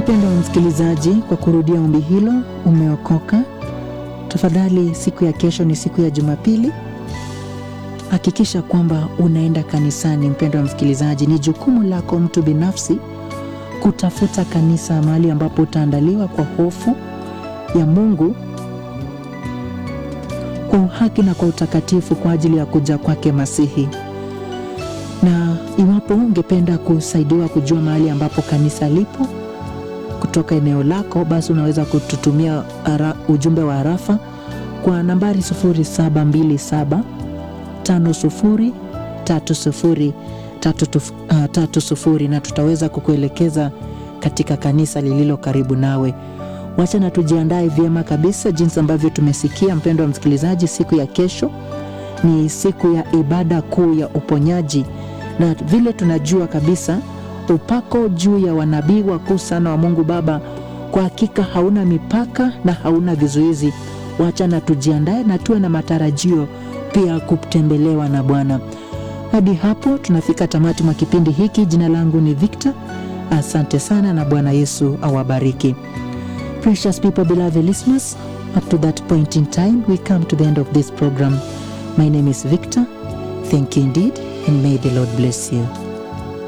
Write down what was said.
Mpendwa msikilizaji, kwa kurudia ombi hilo, umeokoka. Tafadhali, siku ya kesho ni siku ya Jumapili. Hakikisha kwamba unaenda kanisani. Mpendwa msikilizaji, ni jukumu lako mtu binafsi kutafuta kanisa, mahali ambapo utaandaliwa kwa hofu ya Mungu, kwa uhaki na kwa utakatifu, kwa ajili ya kuja kwake Masihi. Na iwapo ungependa kusaidiwa kujua mahali ambapo kanisa lipo kutoka eneo lako, basi unaweza kututumia ara, ujumbe wa arafa kwa nambari 0727 50 30 30 na tutaweza kukuelekeza katika kanisa lililo karibu nawe. Wacha na tujiandae vyema kabisa, jinsi ambavyo tumesikia, mpendwa wa msikilizaji, siku ya kesho ni siku ya ibada kuu ya uponyaji, na vile tunajua kabisa upako juu ya wanabii wakuu sana wa Mungu Baba kwa hakika hauna mipaka na hauna vizuizi. Wacha na tujiandae na tuwe na matarajio pia kutembelewa na Bwana. Hadi hapo tunafika tamati mwa kipindi hiki. Jina langu ni Victor. Asante sana na Bwana Yesu awabariki. Precious people, beloved listeners, up to that point in time we come to the end of this program. My name is Victor. Thank you indeed and may the Lord bless you.